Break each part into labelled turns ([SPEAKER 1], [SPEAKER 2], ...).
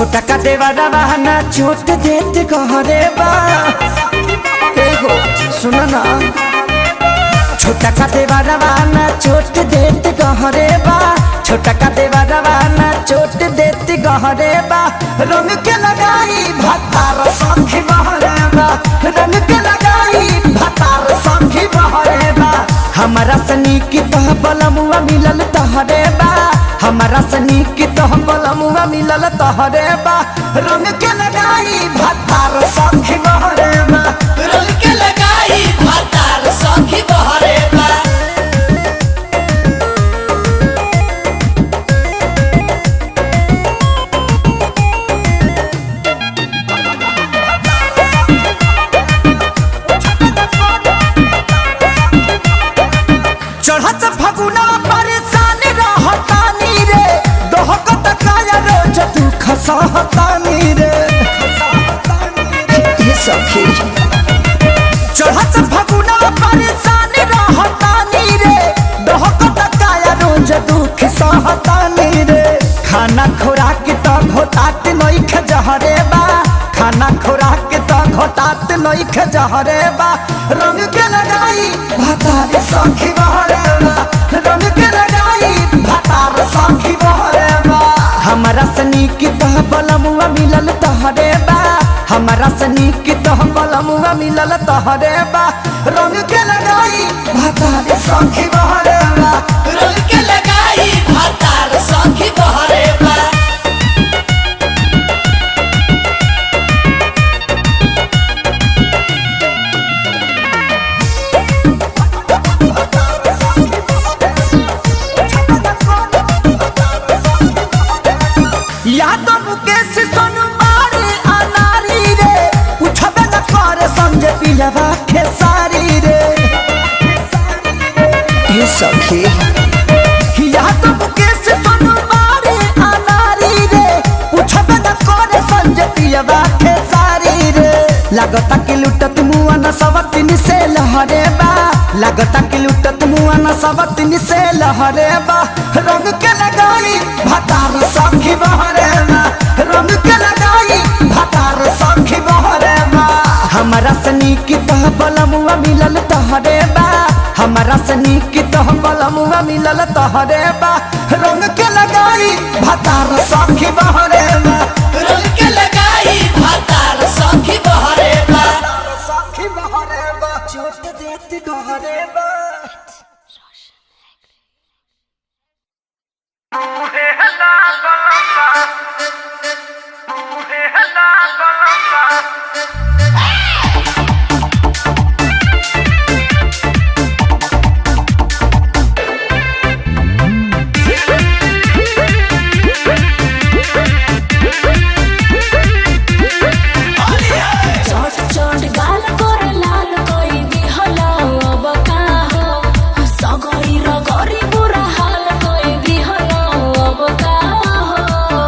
[SPEAKER 1] छोटा का देवारा बहाना चोट देते कहरे बा ए हो सुन ना छोटा का देवारा बहाना चोट देते कहरे बा छोटा का देवारा बहाना चोट देते कहरे बा रंग के लगाई भतार संखी बहरे बा रंग के लगाई भतार संखी बहरे बा हमारा सनी की तह बलमुआ मिलल तहरे बा हमारा सनी की तह बलमुआ मिलल तहरे बा रंग के लगाई भतार संखी बहरे बा
[SPEAKER 2] रंग के लगाई भातार सखी बहरे बा
[SPEAKER 1] चढ़त फगुना परेशान रहतानी रे दोहकत काया रोज तू खसहतानी रे ये सखी चढ़त फगुना परेशान रहतानी रे दोहकत काया रोज दुख सहतानी रे खाना खुराक त घोटात नइख जहरे बा खाना खुराक त घोटात नइख जहरे बा रंग के लगाई भातार सखी बहरे बा रंग के लगाई भातार सखी बहरे बा हमारा सनी की तह बलमुआ मिलल तहरे बा हमारा सनी की तह बलमुआ मिलल तहरे बा रंग के लगाई भातार सखी बहरे बा
[SPEAKER 2] रंग के लगाई भातार सखी बहरे बा
[SPEAKER 1] या तो मुकेश सोनू मारे अनारी रे पूछबे न करे समझे पिलवा खेसारी रे ये सखी या तो मुकेश सोनू मारे अनारी रे पूछबे न करे समझे पिलवा खेसारी रे लागता कि लुटत मुआ न सवतिन से लहरे बा लागता कि लुटत मुआ न सवतिन से लहरे बा रंग के लगाई भतार सखी बहरे बा रंग के लगाई भतार सखी बहरे बा हमारा सनी की तह बलमुआ मिलल तहरे बा हमारा सनी की तह बलमुआ मिलल तहरे बा रंग के लगाई भतार सखी बहरे बा
[SPEAKER 2] रंग के लगाई भातार सखी बहरे बा
[SPEAKER 1] सखी बहरे बा चोट देती गहरे बा
[SPEAKER 3] चोट चोट गाल कर लाल कोई भी हला अब का हो सगरी रगरी बुरा हाल कोई भी हला अब का हो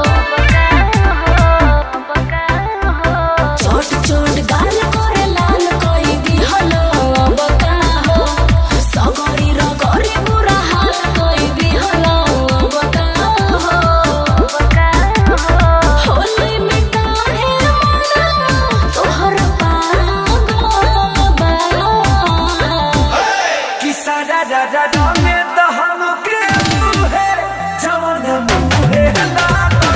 [SPEAKER 3] चोट चोट गाल कर लाल कोई भी हला अब का हो सगरी रगरी बुरा हाल कोई भी हला अब का हो होली में काहे मना तोहर पागल बा
[SPEAKER 1] कि सारा रा रा रा में दहम के मुहे जवन मुहे लागल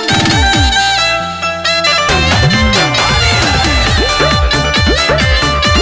[SPEAKER 3] रे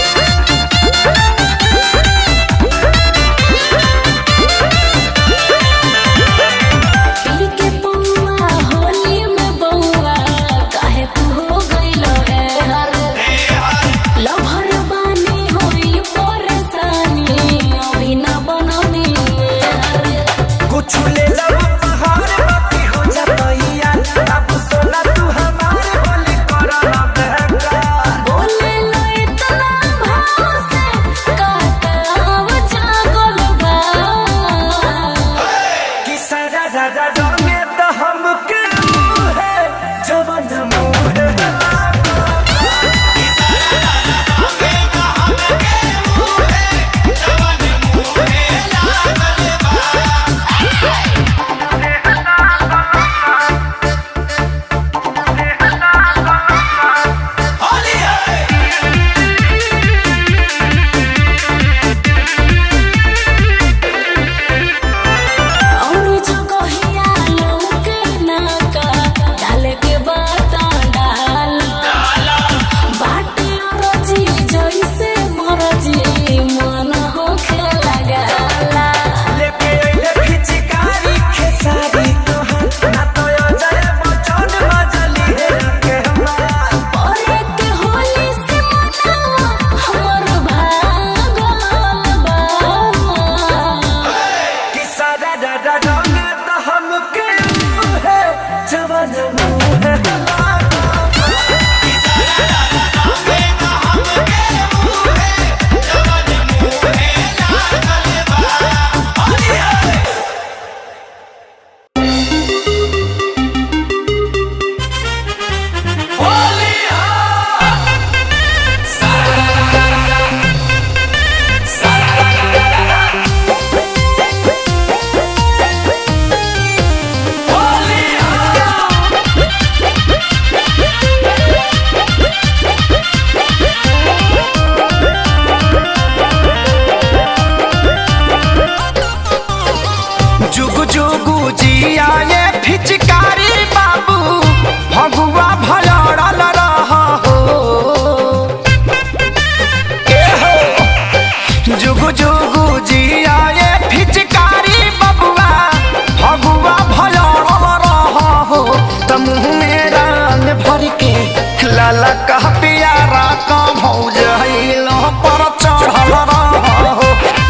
[SPEAKER 1] लाला कह पियारा का भौज हिलो पर चढ़ल रहो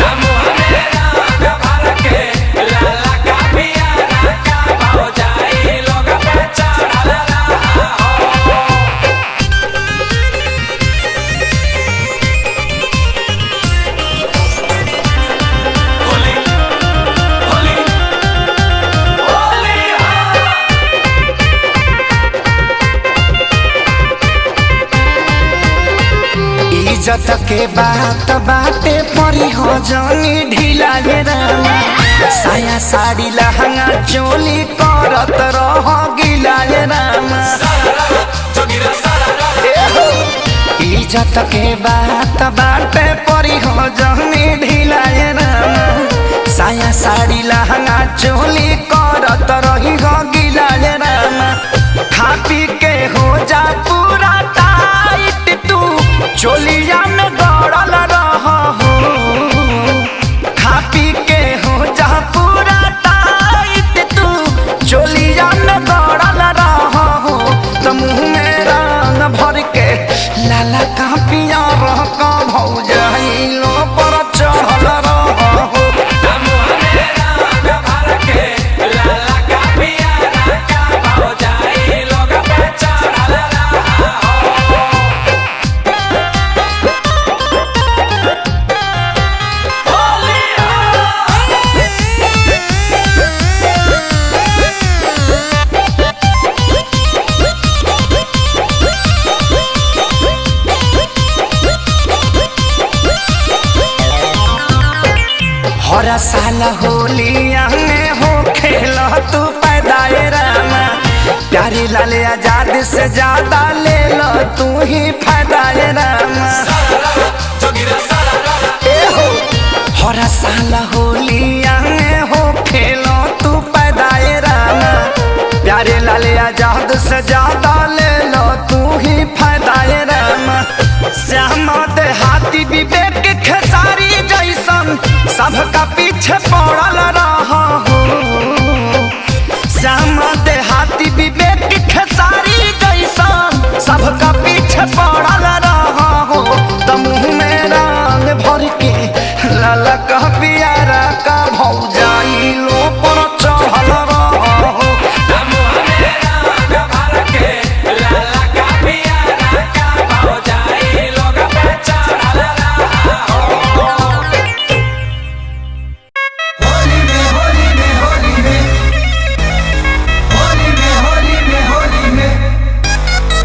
[SPEAKER 1] इज्जत के बात बाटे परी हो जानी ढीला गे रामा साया साड़ी लहंगा चोली करत रह गिला गे रामा इज्जत के बात बाटे परी हो जानी ढीला गे रामा साया साड़ी लहंगा चोली करत रही हो गिला गे रामा खा पी के हो जा पूरा टाइट तू चोलिया में दौड़ल रह हो खा पी के हो जा पूरा टाइट तू चोलिया में दौड़ल रह हो तो मुँह में रंग भर के लाला का पिया रह का भौज लो पर चढ़ल रह हो हर साल होलिया में हो खेल तू पैदाए रामा प्यारी लाल आजाद से ज्यादा ले लो तू ही फायदाए रामा ए हो हर साल होलिया में हो खेलो तू पैदाए रामा प्यारे लाल आजाद से ज्यादा ले लो तू ही फायदाए रामा श्यामा देहाती विवेक खेसारी जैसन सबका पीछे पड़ल रहा हो श्यामा देहाती विवेक खेसारी जैसन सबका पीछे पड़ल रहा हो तो मुँह में रंग भर के लाला कह पियारा का भौजाई लो पर चढ़ल रहा हो
[SPEAKER 2] होली में होली में होली में होली में होली में होली में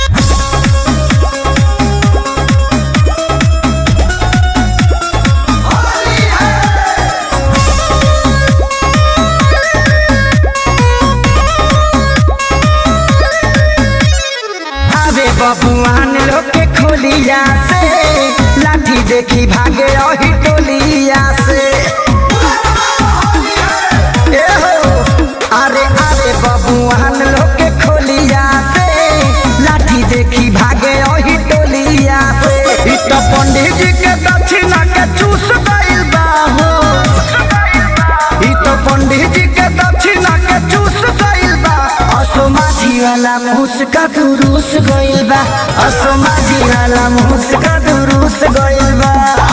[SPEAKER 2] होली है
[SPEAKER 1] आवे बबुआन लोग के खोलिया से लाठी देखी भागे अही टोलिया से ए हो, अरे अरे बबुआन लोग के खोलिया से लाठी देखी भागे अही टोलिया से इ तो पंडित जी के दक्षिणा के चूस गइल बा हो इ तो पंडित जी के दक्षिणा के चूस गइल बा असो माझी वाला मुस्का दुरुस गइल बा असो माझी वाला मुस्का दुरुस गइल बा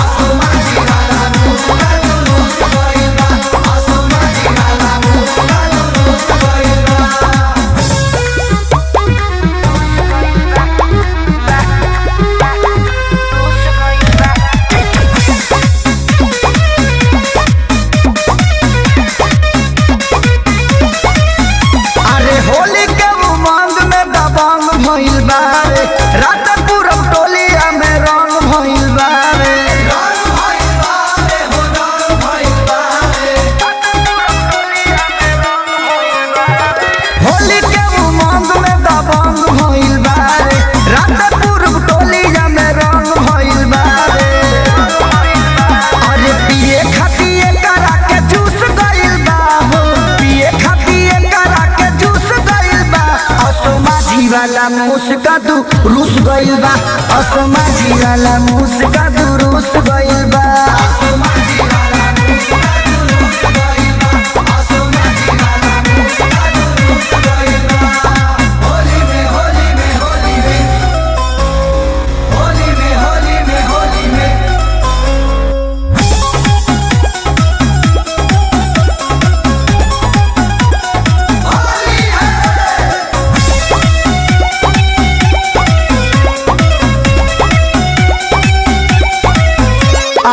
[SPEAKER 1] अरे होली के उमंग में दबंग भइल बा रे रात पूरब टोलिया में रंग भइल बा रे
[SPEAKER 2] रंग भइल बारे हो रंग भइल बारे
[SPEAKER 1] होली के उमंग में दबंग भइल बा रे रात पूरब टोलिया में रंग भइल बा रे अरे पिए खातिए करा के जूस गइल बा हो पिए खातिए करा के जूस गइल बा असो माझी वाला मुस्का दू रूस गइल बा असो माझी वाला मुस्का दू रूस गइल बा
[SPEAKER 2] होली में होली में होली में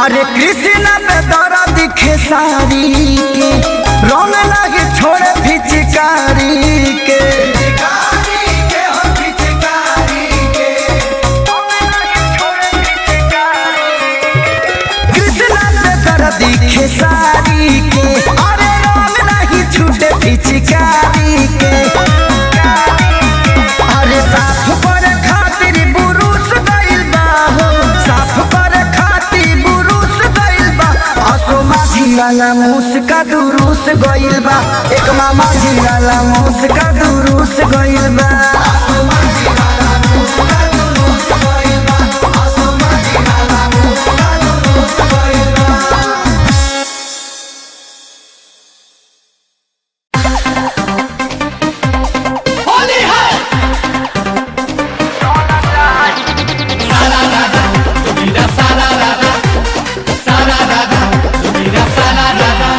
[SPEAKER 1] अरे कृष्ण पे दरा दिखे सारी के रंग लगे छोड़े फिचकारी के कृष्ण पे दरा दिखे सारी के अरे रंग नहीं छूटे फिचकारी के अरे साफ पर खातिर बुरुस गइल बा हो साफ पर खातिर बुरुस गइल बा असो माझी वाला मुस्का दुरुस गइल बा एक मामा जी वाला मुस्का दुरुस गइल बा
[SPEAKER 2] होली है सारा राधा तुम्हारा सारा राधा सारा राधा तुम्हारा सारा राधा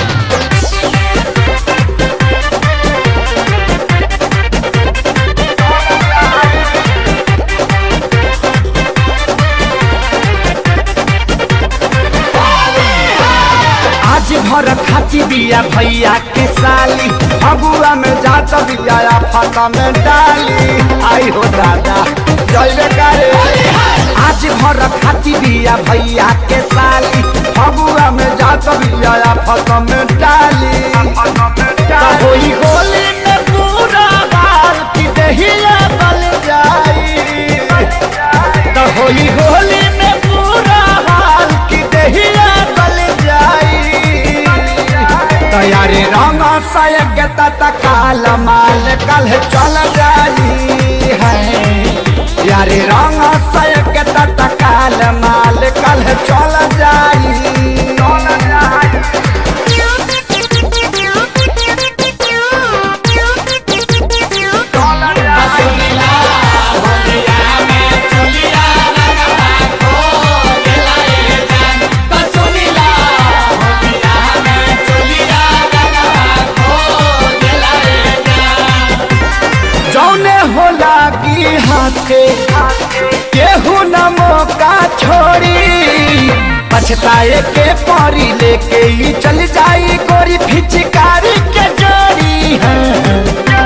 [SPEAKER 1] आज भर खाची बिया भैया के साली फगुआ में जात बिया फाता में डाली आई हो दादा जय करे आज भर खाची बिया भैया के साली फगुआ में जात बिया फाता में डाली तो होई होली में पूरा बाल की दहिया बल जाई तो होली होली में पूरा हाल की दहिया गल जाई तैयारी रंग सयग तत्काल माल कल चल जाई है यारी रंग सयग तत्काल माल कल चल जाई चल जाई
[SPEAKER 2] सुनीला होलिया में चुलिया रंगवा को दिलाए जान तो सुनीला होलिया में चुलिया रंगवा को दिलाए जान
[SPEAKER 1] जौने होला की हाथे केहू न मौका छोड़ी पछताए के परी लेके ही चल जाई गोरी फिचकारी के जोड़ी है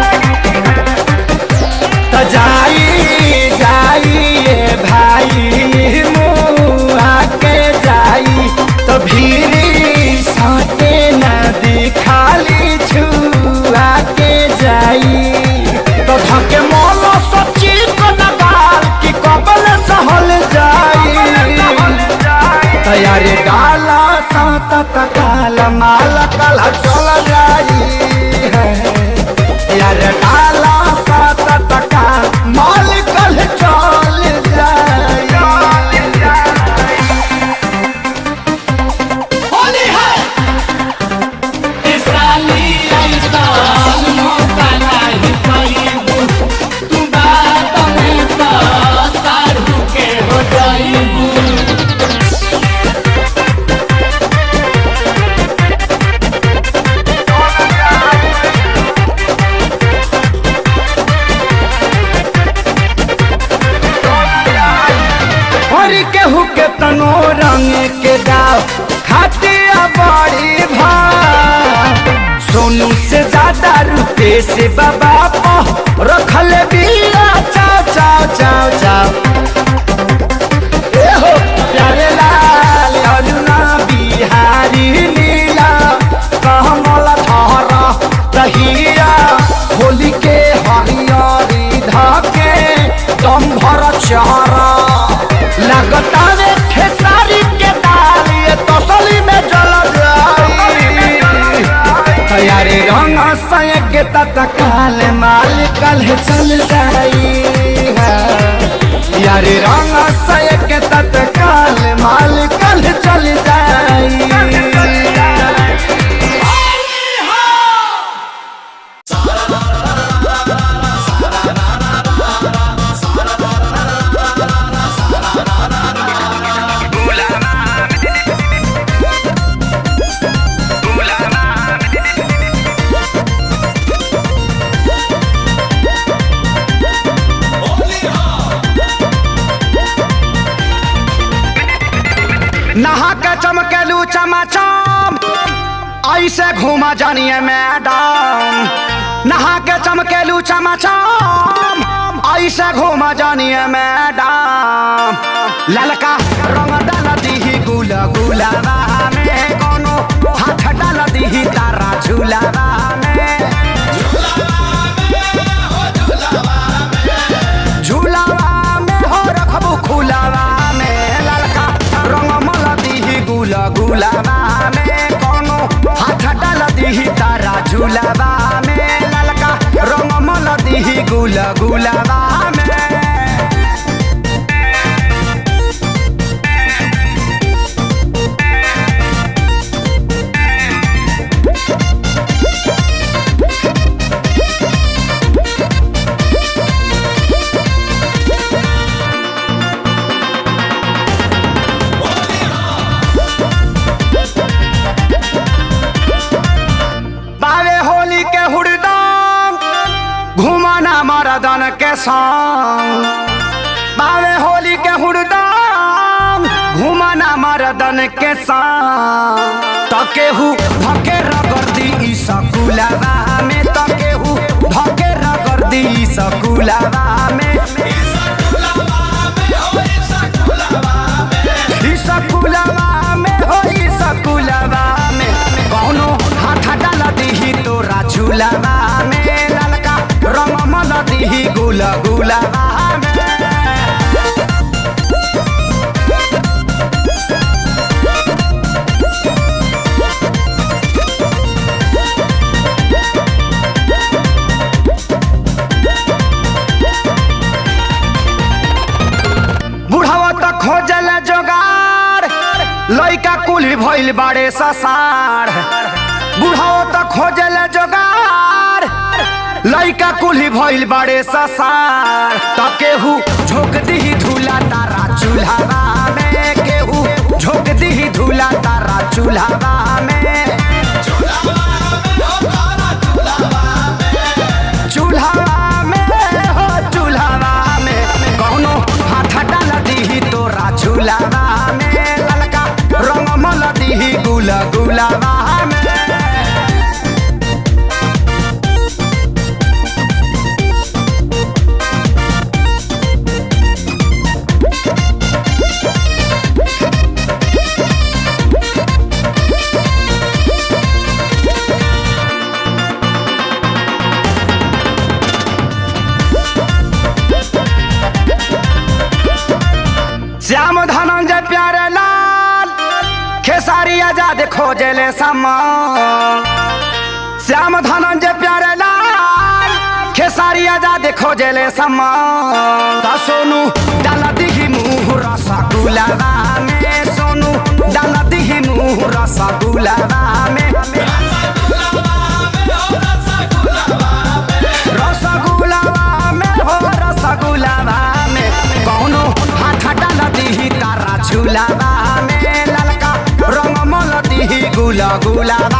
[SPEAKER 1] तो जाई जाई ये भाई मुआ के जाई तो भीरी साटे नदी खाली छुआ के जाई तो धके मोलो सच्ची को नगाल की कबल सहल जाई तैयारी डाला साता तकाल माल कल चल जाई है यार डाला साता तकाल माल कल चल जाई
[SPEAKER 2] होली है इस साली ऐसा मौका नहीं पाईबू तू बात में तो सारू के हो जाईबू
[SPEAKER 1] और केहू के तनो रंग के दाव खातिया बड़ी भाव सोनू से ज्यादा रुपए से बाबा पो रखल बिया चाव चाव चाव चाव ए हो प्यारे लाल अरुणा बिहारी नीला कमल धर दहिया होली के हरियरी धके दम भर चहरा लगता रे खेसारी के दाल ये तसली में जल जाई तैयारी रंग सयग तत्काल माल कल चल जाई यारी रंग सयग तत्काल माल कल चल जाई नहा के चमकेलू चमाचम ऐसे घूमा जानिए मैडम नहा के चमकेलू चमाचम ऐसे घूमा जानिए मैडम ललका रंग डाल दीही गुला गुलाबा में कोनो हाथ डाल दीही तारा झूलाबा में झूलावा में हो रखबू खुलावा में ललका रंग मल दीही गुला गुलाबा में कोनो हाथ डाल दीही तारा झूलावा में ललका रंग मल दीही गुला गुलाबा में बावे होली के हुड़दंग घुमाना मरदन के संग बावे होली के हुड़दंग घुमाना मरदन के संग तकेहू धके रगर्दी ई सकुलावा में तकेहू धके रगर्दी ई सकुलावा में ई सकुलावा में हो ई सकुलावा में कौनो हाथ डाल दीही तोरा झूलावा में ललका रंग मल दीही गुला गुलावा में बुढ़ावा त खोजल जोगार लइका कुली भइल बाड़े ससार बुढ़ावा त खोजल जोगार लइका कुली भइल बाड़े ससार त केहू झोंक दीही धूला तारा चूल्हावा में केहू झोंक दीही धूला तारा चूल्हावा में चूल्हा में हो चूल्हा में कौनो हाथ डाल दीही तोरा झूलावा में ललका रंग मल दीही गुला गुलावा में श्याम धनंजय प्यारे लाल खेसारी आजाद खोजले समान श्याम धनंजय प्यारे लाल खेसारी आजाद खोजले समान त सोनू डाल दिही मुँह रसगुलावा में सोनू डाल दिही मुँह रसगुलावा में रसगुलावा में हो रसगुलावा में कौनो हाथ डाल दीही तारा झूलावा में ललका रंग मल दीही गुला गुलावा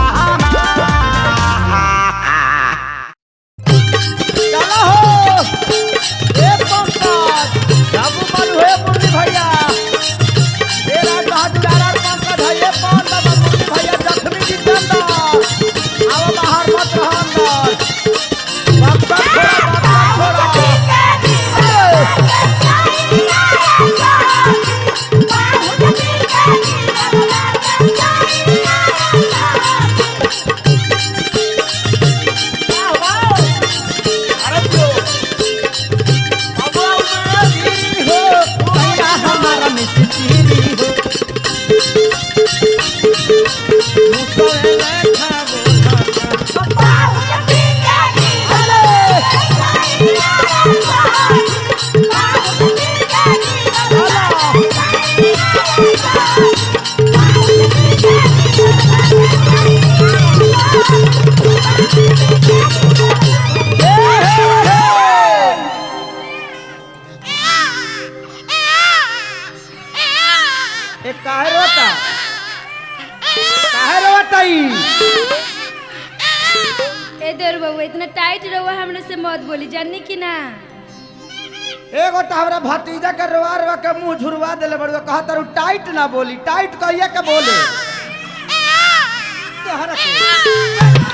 [SPEAKER 4] चलो हो ए पंकज बाबू मालू है मुरली भैया ए राज हजारा पंकज है ये कौन बाबा मुरली भैया जखमी जितेंद्र आओ बाहर मत रहो अंदर बक्सा छोड़ा बक्सा छोड़ा अरे जो अब मेरी हो भैया हमारा मिस्त्री हो मुझसे लेखा बोला ए काहे रोता काहे रोता ई
[SPEAKER 5] ए देर बउआ इतना टाइट रहुआ हमने से मत बोली जानी कि ना
[SPEAKER 1] एगो तो हमरा भतीजा के रोआ रोआ के मुंह झुरवा देले बड़ुआ कहा तारू टाइट ना बोली टाइट कहिए के बोले तोहरा के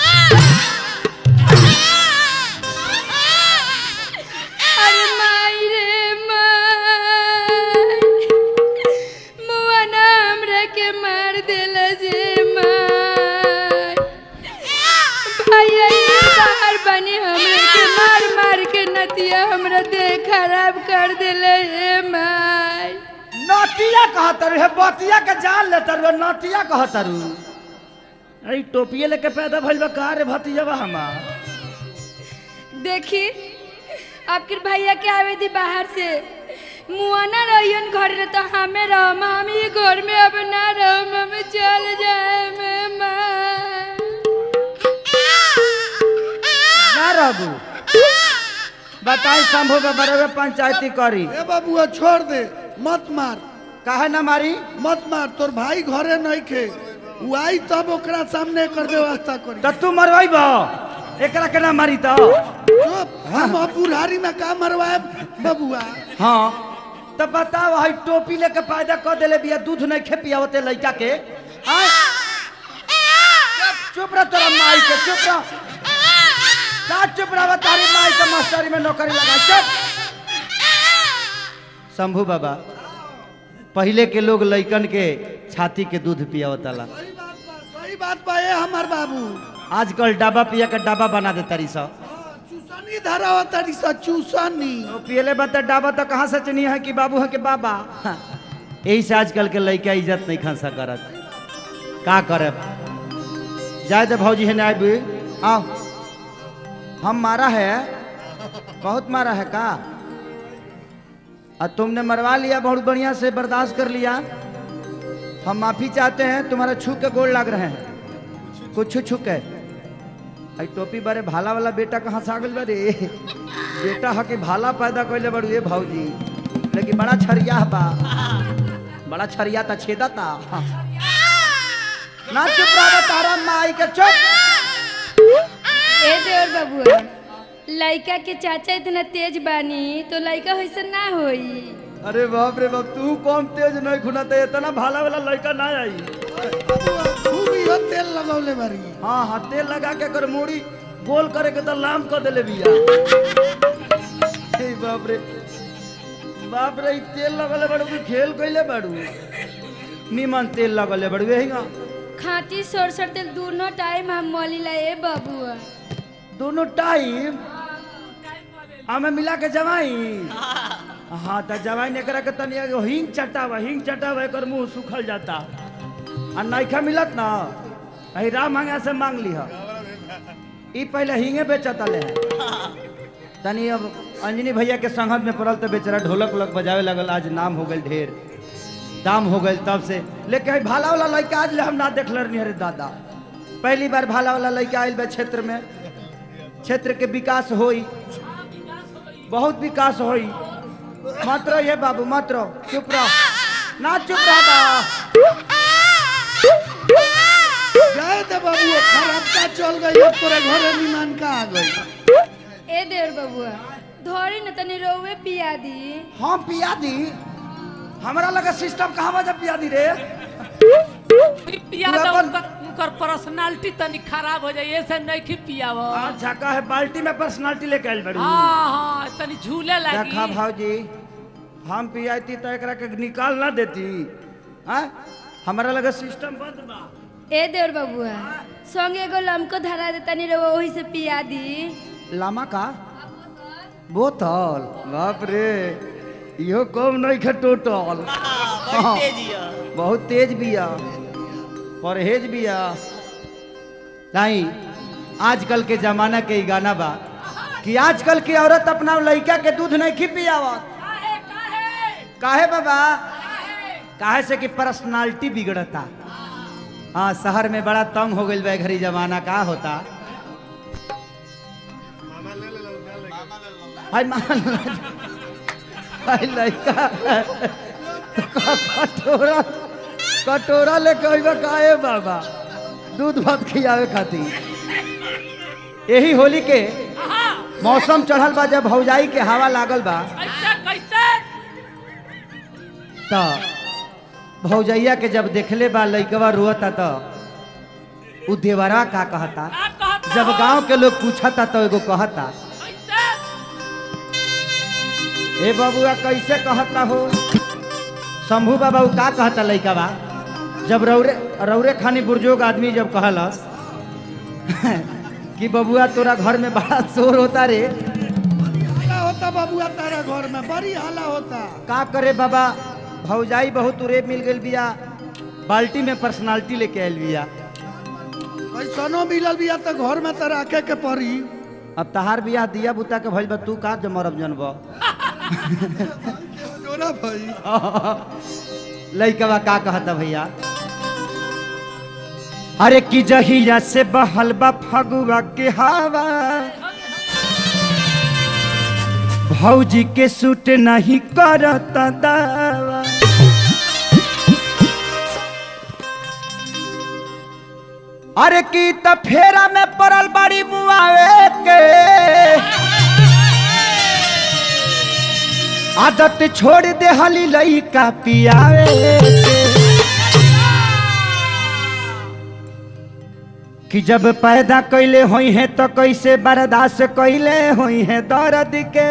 [SPEAKER 3] अरे माई रे माई मुआ ना हमरा के मार देला जे माई भैया ये बाहर बनी हमरा के मार मार के नतिया हमरा देह खराब कर देले रे माई
[SPEAKER 1] नतिया कहा तारू हे बतिया के जान ले तारू नतिया कहा तारू अरे टोपिए लेके पैदा भइल बा का रे भतीजा बा हमार
[SPEAKER 3] देखी आपके भैया के आवे दी बाहर से मुआना रहियन घर में तो हमें रह हम ये घर में अब ना रह हम चल जाए मैं माँ
[SPEAKER 1] ना रहबू बताई शंभू में बड़े पंचायती करी
[SPEAKER 5] ए बाबुआ छोड़ दे मत मार
[SPEAKER 1] काहे ना मारी
[SPEAKER 5] मत मार तोर भाई घरे नहीं खे उ आई तब ओकरा सामने कर व्यवस्था करी
[SPEAKER 1] तो तू मरवाई बा एकरा के ना मारी तो
[SPEAKER 5] चुप हम अब बुढ़ारी में का मरवाए बबुआ
[SPEAKER 1] हाँ तो बताओ हई टोपी लेके पैदा कर देले बिया दूध नहीं खे पियावते लड़का के आय चुप रह तोरा माई के चुप रह का चुप रह तारी माई के मास्टरी में नौकरी लगा चुप शंभू बाबा पहले के लोग लइकन के छाती के दूध पियावतला
[SPEAKER 5] सही बात बा सही बात बा ए हमार बाबू
[SPEAKER 1] आजकल डाबा पिया के डाबा बना दे तारी सब
[SPEAKER 5] चूसनी धरावा तड़ी सा चूसनी
[SPEAKER 1] तो पियले बा तो डाबा तो कहाँ से चनी है कि बाबू है कि बाबा हाँ। यही से आजकल के लड़का इज्जत नहीं खंसा करत का करे जाए दे भौजी है ना आबी आओ हम मारा है बहुत मारा है का और तुमने मरवा लिया बहुत बढ़िया से बर्दाश्त कर लिया हम माफी चाहते हैं तुम्हारा छू के गोल लग रहे हैं कुछ छू छू के आई टोपी बारे भाला वाला बेटा कहाँ से आ गइल बा रे बेटा ह के भाला पैदा कैले बड़ू ए भौजी लेकिन बड़ा छरिया बा बड़ा छरिया था छेदा था ना चुप रहा तारा माई के चुप
[SPEAKER 3] ए देवर बबुआ लड़का के चाचा इतना तेज बानी तो लड़का वैसे ना होई
[SPEAKER 1] अरे बाप रे बाप तू कम तेज नहीं खुना ते इतना भाला वाला लड़का ना आई
[SPEAKER 5] खूब इहो तेल लगौले बारी
[SPEAKER 1] हाँ हाँ तेल लगा के कर मूड़ी गोल करे के तो लाम कर देले बिया हे बाप रे बाप रे ई तेल लगले बड़ू कि खेल कइले बड़ू निमन तेल लगले बड़ू यही
[SPEAKER 3] खाटी सरसर तेल दोनों टाइम हम मलिला ए बबुआ
[SPEAKER 1] दोनों टाइम हमें मिला के जवाई हाँ तो जवाई ने करा के तनी एगो हिंग चटावा हिंग चटावा एकर मुंह सुखल जाता आ नइखा मिलत ना अही राम मांगा से मांग लिह ई पहले हिंगे बेचता ले तनी अब अंजनी भैया के संगत में पड़ल तो बेचारा ढोलक उलक बजावे लगल आज नाम हो गल ढेर दाम हो गल तब से लेकिन हई भाला वाला लड़का आज ले हम ना देखल रहनी अरे दादा पहली बार भाला वाला लड़का आयल बा क्षेत्र में क्षेत्र के विकास होई बहुत विकास होई मात्र ये बाबू मात्र चुप रह ना चुप रह बा
[SPEAKER 5] जाए दे बाबू खराब का चल गई अब तोरे घरे निमान का आ गई
[SPEAKER 3] ए देवर बबुआ धोरी न तनी रोवे पिया दी
[SPEAKER 1] हम पिया दी हमारा लगा सिस्टम कहाँ बजा पिया दी रे
[SPEAKER 2] पिया
[SPEAKER 1] तू
[SPEAKER 2] दो
[SPEAKER 1] अपन-
[SPEAKER 2] उनकर उनकर पर्सनालिटी तनी खराब हो जाए ऐसे नहीं कि पियाव
[SPEAKER 1] अच्छा का है बाल्टी में पर्सनालिटी लेके आयल बड़ी
[SPEAKER 2] हाँ हाँ तनी झूले लगी
[SPEAKER 1] देखा भाजी हम पियाती तो एकरा के निकाल ना देती हाँ हमारा लगा सिस्टम बंद बा
[SPEAKER 3] ए देवर बबुआ संगे एगो लमको धरा दे तनी रोवा वही से पिया दी
[SPEAKER 1] लामा का बोतल बाप रे इहो कम नहीं खे टोटल हाँ, बहुत तेज बिया परहेज बिया नहीं आजकल के जमाना के ई गाना बा कि आजकल की औरत अपना लड़का के दूध नहीं खी पियावत काहे बाबा काहे से कि पर्सनालिटी बिगड़ता हाँ शहर में बड़ा तंग हो गई बा घरी जमाना का होता हाय मान हाय लड़का कटोरा कटोरा ले कहबा काहे बाबा दूध भात खियावे खातिर यही होली के मौसम चढ़ल बा जब भौजाई के हवा लागल बा
[SPEAKER 2] कैसे कैसे
[SPEAKER 1] तो भौजैया के जब देखले बा लइकवा रोता तो उ देवरा का कहता
[SPEAKER 2] का कहता
[SPEAKER 1] जब
[SPEAKER 2] हो?
[SPEAKER 1] गांव के लोग पूछता तो एगो कहता
[SPEAKER 2] कैसे
[SPEAKER 1] ए बबुआ कैसे कहता हो शंभू बाबा उ का कहता लइका बा जब रौरे रौरे खानी बुजुर्ग आदमी जब कहलस कि बबुआ तोरा घर में बड़ा शोर होता रे
[SPEAKER 5] हाला होता बाबुआ तारा घर में बड़ी हाला होता
[SPEAKER 1] का करे बाबा भौजाई बहुत उरे मिल गई बिया बाल्टी में पर्सनालिटी लेके आयल बिया
[SPEAKER 5] कैसनो मिलल बिया तो घर में तो रखे के पड़ी
[SPEAKER 1] अब तहार बियाह दिया बुता के भइल बा तू का जमरब जनब
[SPEAKER 5] जोरा भाई
[SPEAKER 1] लइकवा का कहता भैया अरे की जहिया से बहल बा फगुआ के हवा भौजी के सूट नहीं करता दावा अरे की त फेरा में पड़ल बड़ी मुआवे के आदत छोड़ दे हली लइका पियावे के। कि जब पैदा कैले होई है तो कैसे बर्दाश्त कैले होई है दर्द के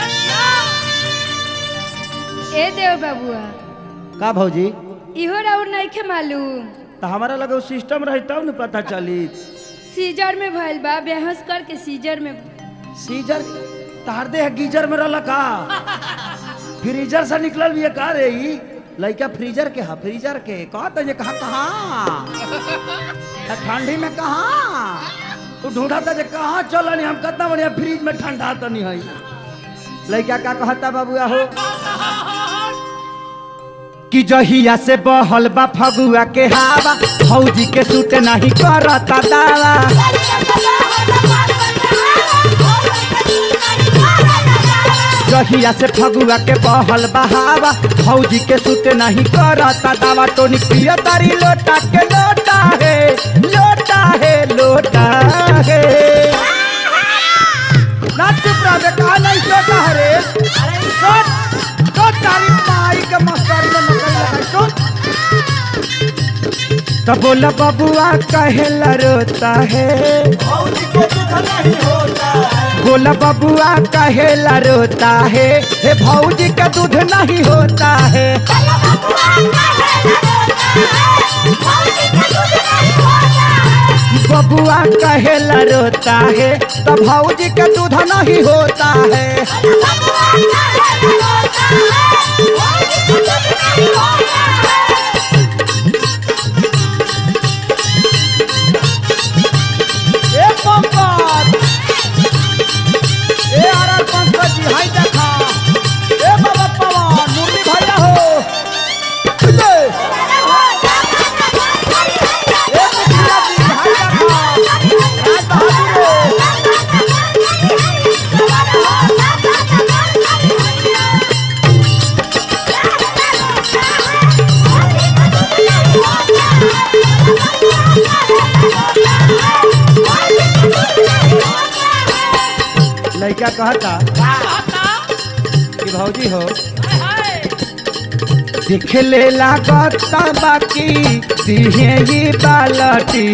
[SPEAKER 6] ए देव बाबुआ
[SPEAKER 1] का भौजी
[SPEAKER 6] इहो राउर नइखे मालूम
[SPEAKER 1] तो हमारा लगे सिस्टम रही तब न पता चली
[SPEAKER 6] सीजर में भइल बा बेहोश करके सीजर में
[SPEAKER 1] सीजर तार दे गीजर में रहला का फ्रीजर से निकलल भी का रे ई लइका फ्रीजर के हा फ्रीजर के कहत जे कहा कहाँ आ ठंडी में कहाँ तू ढूंढा था जे कहाँ चल हम कितना बढ़िया फ्रिज में ठंडा तो नहीं है लइका का कहता बाबुआ हो कि जहिया से बहल बा फगुआ के हवा फौजी के सूट नहीं करता दावा जहिया से फगुआ के बहल बहावा फौजी के सूट नहीं करता दावा टोनी पिया तारी लोटा के लोटा है लोटा है लोटा है ना चुप रह बे कहा नहीं सोटा है रे सोट सोट तारी माई के मस्तारी में नकल लगा सोट तो बोला बबुआ कहेला रोता है बोला बबुआ कहेला रोता है हे भौजी का दूध नहीं होता है बबुआ कहेला रोता है तो भौजी का दूध नहीं होता है ए पंकज ए आर पंकज जी हाय देखा ए बाबा पवन मुरली भैया हो ले। ए मुखिया जी हाय देखा राज बहादुर लड़का कहता कि भौजी हो देख ले लागता बाकी दिहे ये बालटी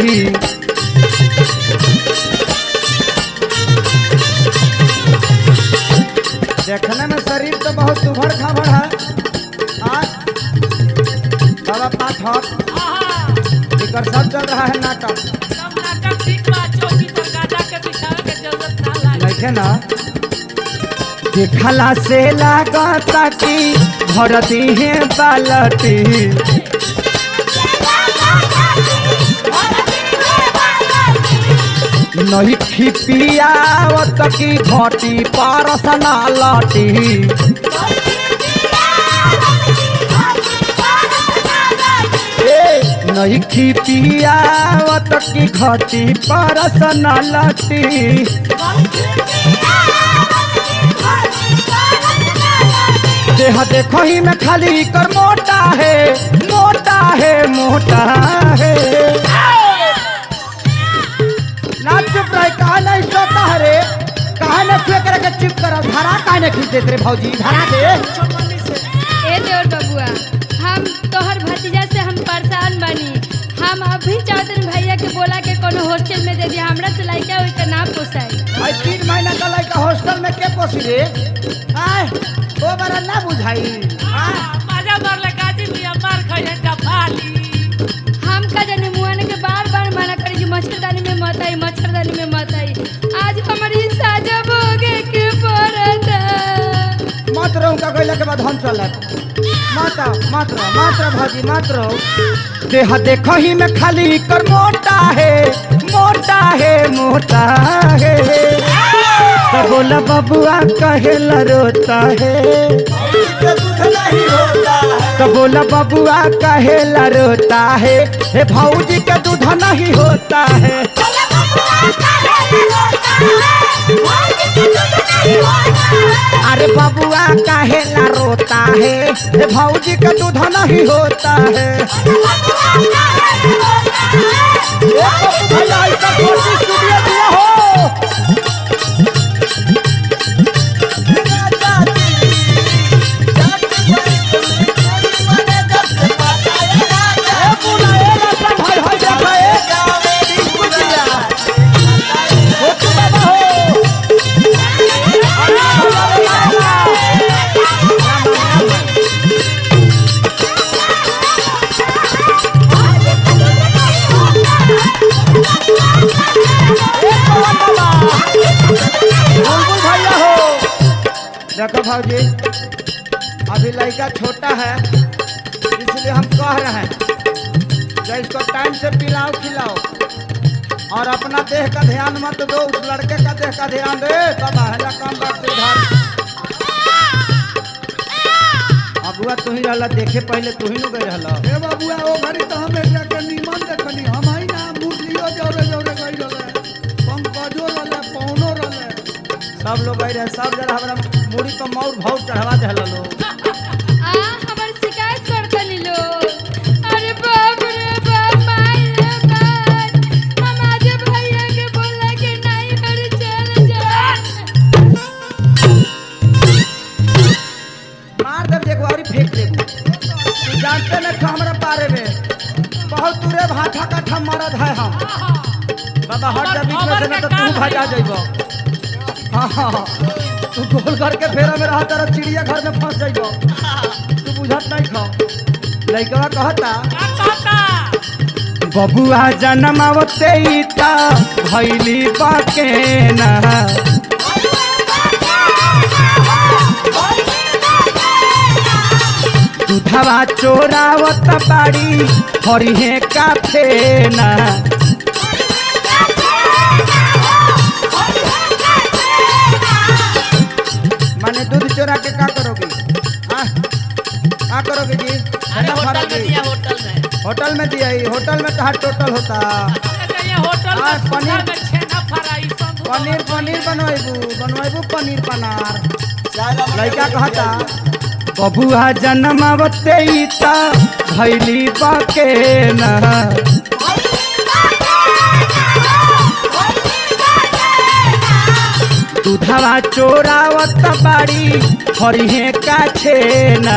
[SPEAKER 1] देखने में शरीर तो बहुत उभर खाभर है आज बाबा पाँच हक इकर सब चल रहा है नाटक देखे ना देखला से लागता कि भर दिहे बालटी नहीं खिपियावत की घटी परसना लटी ए, नहीं खिपियावत की घटी परसना लटी देह देखो ही में खाली कर मोटा है मोटा है मोटा है ना चुप रहे कहा नहीं सोता है रे
[SPEAKER 4] काहे न छुए करे के चुप कर धरा काहे न खींच देत रे भौजी धरा दे
[SPEAKER 6] ए देवर बबुआ हम तोहर भतीजा से हम परेशान बानी हम अभी चाहते हैं भैया के बोला के कोनो हॉस्टल में दे दिया हमरा से लड़का हुई के ना पोसाई
[SPEAKER 4] भाई तीन महीना का लड़का हॉस्टल में के पोसी रे आय ओ बरा ना बुझाई आय
[SPEAKER 2] मजा मारले काजी मिया मार खाए डफाली
[SPEAKER 6] हम का जाने मुआने के बार बार मना करी कि मच्छरदानी में मत आई मच्छरदानी में मत आई आज हमारी साजा भोगे के पड़ता
[SPEAKER 4] मत रहो का कहला के बाद हम चलत मत आओ, मत रहो मत रहो भौजी मत रहो देह देखो ही में खाली कर मोटा है मोटा है मोटा है तो बोला बबुआ कहेला रोता है तो बोला बबुआ कहेला रोता है हे भौजी के दूध नहीं होता है अरे बबुआ कहेला रोता है हे भौजी के दूध नहीं होता है भैया ऐसा कोशिश स्टूडियो दिया हो ए बुला ए लता भाई हो जा भाई बुझिया हो तू बाबा हो बुलबुल भैया हो देखो भाजी अभी लड़का छोटा है इसलिए हम कह रहे हैं जो इसको टाइम से पिलाओ खिलाओ और अपना देह का ध्यान मत दो उस लड़के का देह का ध्यान दे सब है काम बात से उधर अबुआ तू ही रहला देखे पहले तू ही न गए रहला
[SPEAKER 5] हे बाबुआ ओ घड़ी तो हम एकरा के निमन देखनी हम ही ना मुरलियो जोरे जोरे गई रहले पंकजो रहले पौनो रहले
[SPEAKER 4] सब लोग गए रहे सब जरा हमरा मूड़ी पर मौर भाव चढ़वा देला लोग
[SPEAKER 6] आ हमार शिकायत करता नी लोग अरे बाप रे बाप माई रे बाप हम आज भैया के बोला कि नहीं घर चल जा
[SPEAKER 4] मार देव देखो और फेंक देबू तू जानते न खा हमरा बारे में बहुत दूरे भाठा काठा मरद है हम बाबा हट जा बीच में से न तो तू भजा जइबो हाँ हाँ तू गोल करके फेरा में रहा तेरा चिड़िया घर में फंस जइबो तू बुझत नहीं खा लइकवा कहता बबुआ जनमावते ता भैली बाके ना दूधवा चोरावत बाड़ी हरिहे काफे ना माने दूध चोरा के का करोगे हाँ? का करोगे जी
[SPEAKER 2] अरे
[SPEAKER 4] कितना
[SPEAKER 2] होटल
[SPEAKER 4] फर्क
[SPEAKER 2] में
[SPEAKER 4] है?
[SPEAKER 2] दिया होटल में
[SPEAKER 4] होटल में दिया ही होटल में कहा टोटल होता
[SPEAKER 2] ये होटल
[SPEAKER 4] हाँ,
[SPEAKER 2] में
[SPEAKER 4] पनीर-
[SPEAKER 2] पनीर में छेना फ्राई सब
[SPEAKER 4] पनीर पनीर बनवाइबू बनवाइबू पनीर पनार लड़का कहता बबुआ जन्मावते ता भैली बाके ना दूधवा चोरावत बाड़ी हरिहे काछे ना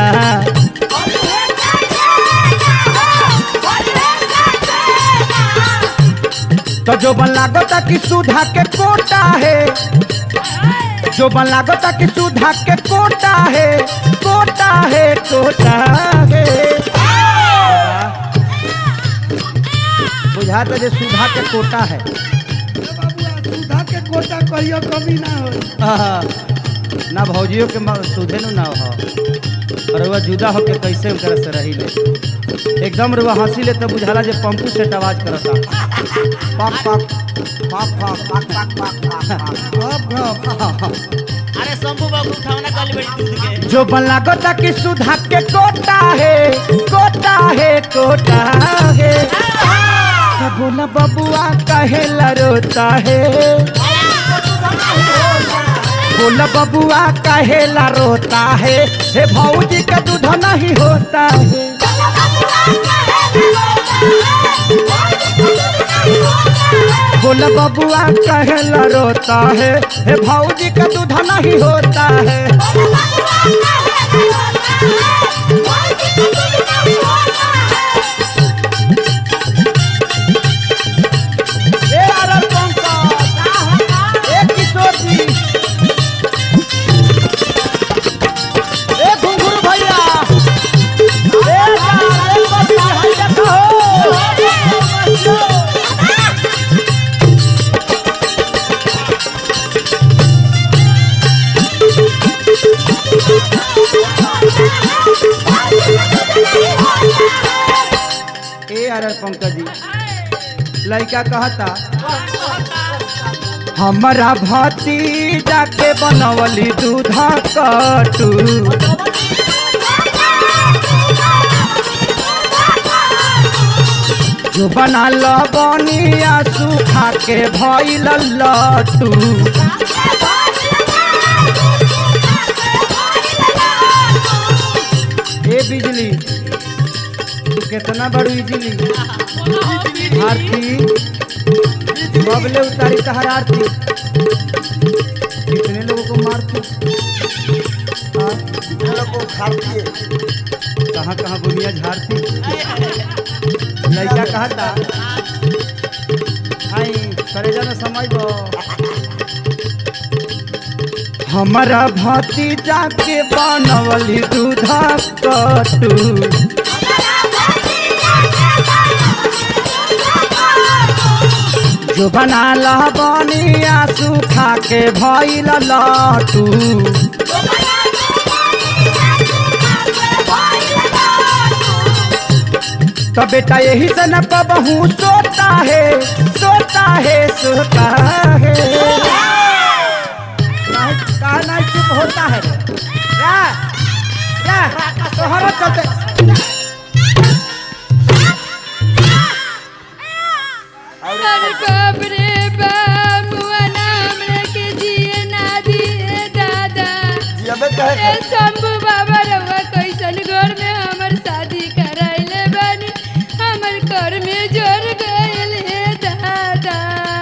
[SPEAKER 4] तो जो बन लागता कि सुधा के कोटा है जो बन लागता कि सुधा के कोटा है कोटा है कोटा है बुझा तो जे सुधा के कोटा है
[SPEAKER 5] हे बाबुआ सुधा के कोटा कहियो कमी ना होई
[SPEAKER 4] आहा, ना भौजियों के म- सुधे नु ना हो और वह जुदा होके कैसे उनकर से रही ले एकदम रुआ हंसी ले तो बुझाला जे पंपू सेट आवाज करता पक पक पक पक पक पक पक पक
[SPEAKER 5] अब अब
[SPEAKER 2] अरे शंभू बाबू उठावना कल बड़ी दूध के
[SPEAKER 4] जो बन लागता कि सुधा के कोटा है कोटा है कोटा है तो बोला बबुआ कहे रोता है बोला बबुआ कहे रोता है हे भौजी का दूध नहीं होता है बोला
[SPEAKER 1] बोल बबुआ कहला रोता है हे भौजी का दूध नहीं होता है ए आरल पंकज ए किशोर जी ए घुंघरू भैया ए यार ए बच्ची हाय देखो ए आर पंकज जी लड़का कहता हमारा भतीजा के बनवली दूधा कटू जो बना लबनिया सूखा के भइल लटू ए बिजली तू कितना बड़ू बिजली आरती बबले उतारी तहर आरती कितने लोगों को मारती हाँ? कहाँ कहाँ बुनिया झाड़ती लड़का कहा था आई करेजा में समय दो हमारा भतीजा के बनवली दूधा कटू जो बना लबनिया सूखा के भइल लटू तो बेटा यही से न कबहू सोता है सोता है सोता है नहीं कहा नहीं चुप होता है क्या क्या तोहरा चलते
[SPEAKER 6] अरे बाप रे बाप मुआ नाम के जिए ना दिए दादा ए शंभू बाबा रवा कैसन घर में हमर शादी कराइले बानी हमर घर में जोर गइल हे दादा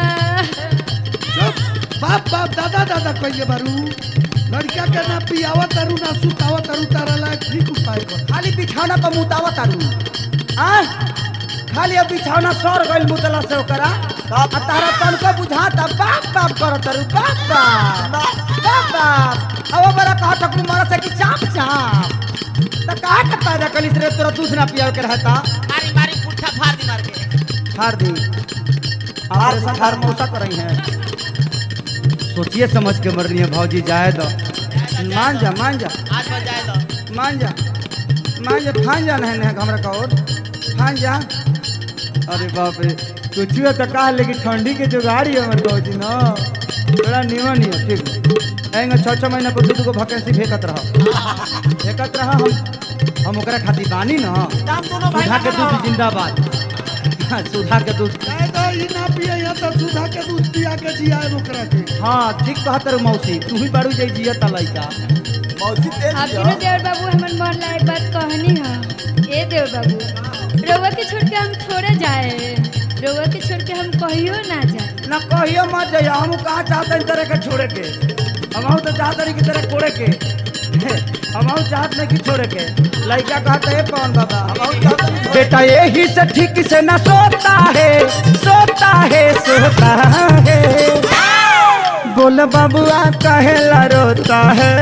[SPEAKER 5] बाप बाप दादा दादा कहिए बारू लड़का के ना पियावा तारू ना सुतावा तारू तारा लायक ठीक उपाय कर
[SPEAKER 1] खाली बिछौना पर मुतावा तारू आ खाली अब बिछौना सर गइल मुतला से ओकरा आ तारा तनको बुझाता बाप बाप कर तारू बाप बाप बाप बाप अब बड़ा कहा ठकुर मारा से कि चाप चाप त कहा के पैदा कली रे तोरा दूध ना पिया के रहता
[SPEAKER 2] मारी मारी पुट्ठा फाड़ दी मार के
[SPEAKER 1] फाड़ दी ऑपरेशन फाड़ मौसा कर रही है सोचिए समझ के मरनी है भौजी जाए दो मान जा मान जा
[SPEAKER 2] आज बन जाए तो
[SPEAKER 1] मान जा मान जा फान जा नहीं नहीं हमरा का और फान जा अरे बाप रे सोचिए तो कहा लेकिन ठंडी के जुगाड़ी है हमारे भौजी ना बड़ा निमन ही है ठीक आएंगे छः छः महीना पर दू को वैकेंसी फेंकत रहो फेंकत रहो हम हम ओकरा खातिर बानी ना
[SPEAKER 2] दाम दोनों भाई
[SPEAKER 1] सुधा के दूध जिंदाबाद हाँ, सुधा के दूध
[SPEAKER 5] चाहे तो ई ना पिए यहाँ तो सुधा के दूध पिया के जियाए ओकरा के
[SPEAKER 1] हाँ ठीक कहत रहो मौसी तू ही बारू जाई जिया ता लइका
[SPEAKER 6] आपके ना देवर बाबू हमन मन लायक बात कहनी है ए देवर बाबू रउआ के छोड़ के हम थोड़े जाए रउआ के छोड़ के हम कहियो ना जाए
[SPEAKER 1] ना कहियो मत जाइए हम कहाँ चाहते हैं तरह के छोड़े के हम तो चाहते नहीं की तरह कोड़े के हम चाहते नहीं कि छोड़े के लड़का कहते है कौन बाबा हम बेटा यही से ठीक से ना सोता है सोता है सोता है बोल बबुआ कहेला रोता है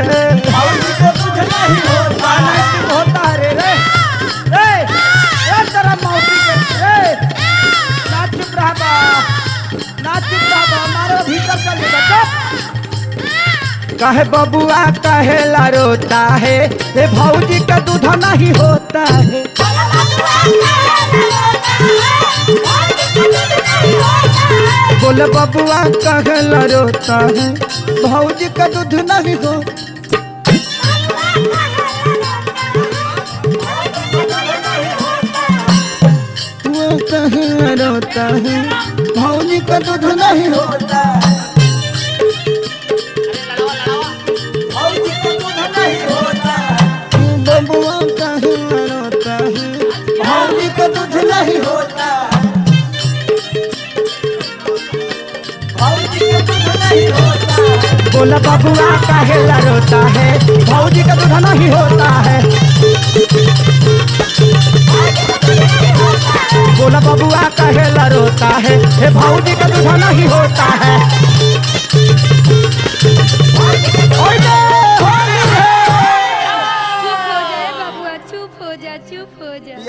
[SPEAKER 1] गाना चुप होता है रे रे रे रे तेरा मौसी के रे ना चुप रहा बा ना चुप रहा बा हमारे भीतर चल जा चुप कहे बबुआ कहेला रोता है ए भौजी का दूध नहीं होता है बोले बबुआ कहेला रोता है भौजी का दूध नहीं हो वो कहेला रोता है भौजी का दूध नहीं होता बबुआ कहेला रोता है भौजी का दूध नहीं होता बोला बबुआ काहेला रोता है भौजी का दूध नहीं होता है बोला बबुआ काहेला रोता है हे भौजी का दूध नहीं होता है ओए होली है
[SPEAKER 6] चुप हो जा ए बबुआ चुप हो जा चुप हो जा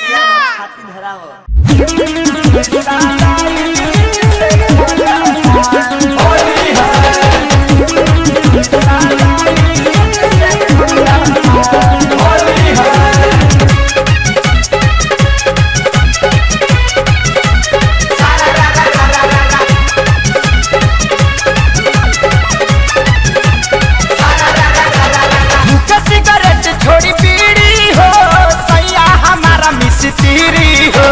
[SPEAKER 1] मुझे सिगरेट छोड़ी बीड़ी हो सैया हमारा मिस्त्री हो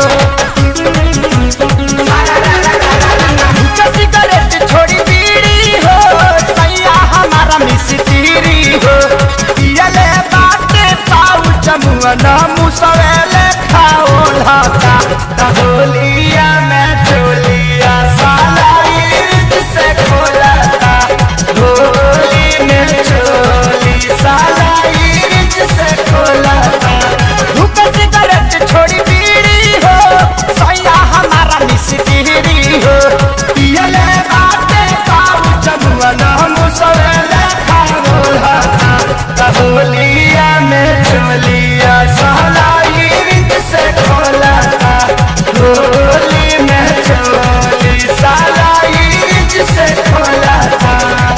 [SPEAKER 1] मुझे सिगरेट छोड़ी बीड़ी हो सैया हमारा मिस्त्री हो पियले बाटे पाऊ जमुआ न मुसवेले खाओ लाता तहोलिया में चोलिया साला इर्द से खोलाता होली में चोली साला इर्द से खोलाता धूप सिगरेट छोड़ी बीड़ी हो सैया हमारा मिस्त्री हो पियले बाटे पाऊ जमुआ न मुसवेले खाओ लाता तहोलिया में चोलिया साला इर्द से खोलाता होली में चोली साला इर्द से खोलाता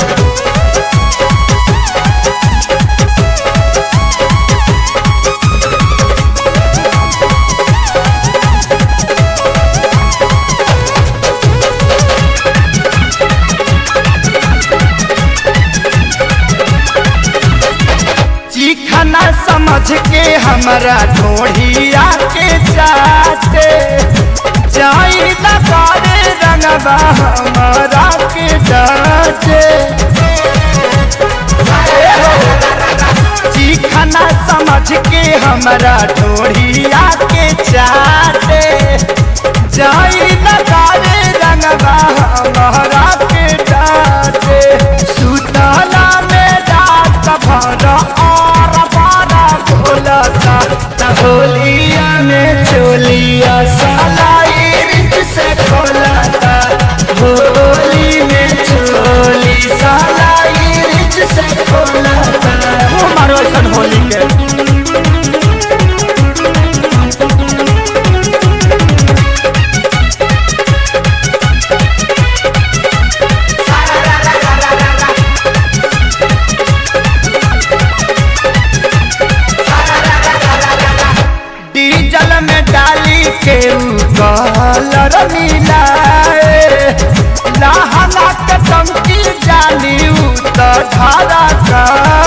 [SPEAKER 1] चिखना समझ के हमारा ढोढ़िया के जाते जाई लगारे रंगबा हमारा के डाटे चिखना समझ के हमारा ढोढ़िया के चाटे जाई लगारे रंगबा हमारा के डाटे सुतला में रात भर और बारा भोलता तहोलिया में चोलिया साला इर्द से खोलता होली में चोली साला इर्द से खोलता हमारो सन होली के डीजल में डाली के ऊ कलर मिलाए लहना के टंकी जाली ऊ तो धारा का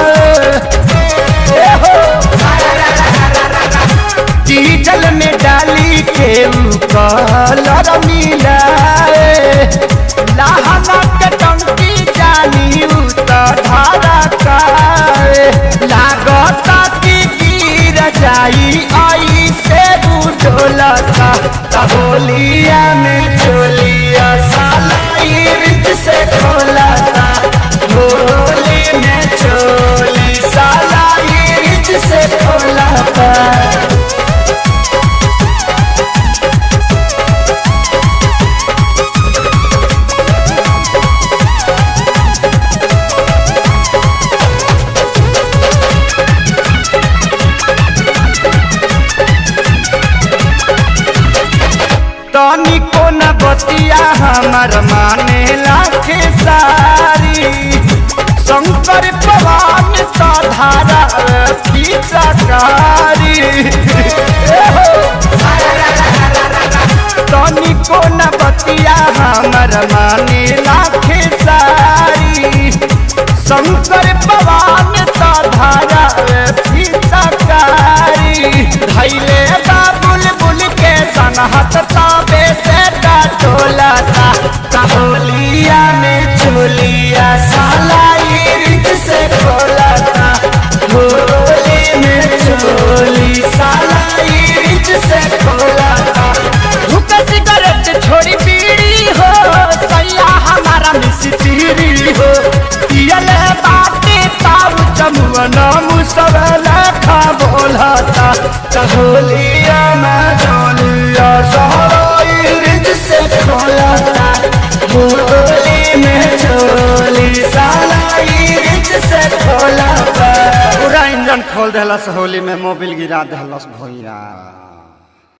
[SPEAKER 1] डीजल में डाली के ऊ कलर मिलाए लहना के टंकी जाली ऊ तो धारा का लागता कि गिर जाई आई से डोलता तहोलिया में चोलिया साला इर्द से खोलता होली में चोली साला इर्द से खोलता तनिको न बतिया हमर माने लाखे सारी शंकर पवन तो धारा पिचकारी तनिको न बतिया हमर माने लाखे सारी शंकर पवन तो धारा पिचकारी धैले बा बुलबुल के सनहत ताबे से डोला था तहोलिया में चोलिया साला इर्द से खोला था होली में चोली साला इर्द से खोला था हुक्का सिगरेट छोड़ी बीड़ी हो सैया हमारा मिस्त्री चहोलिया में चोलिया सहराई रिज से खोलता होली में चोली सालाई रिज से खोलता
[SPEAKER 4] पूरा इंजन खोल देलस होली में मोबिल गिरा देलस भैया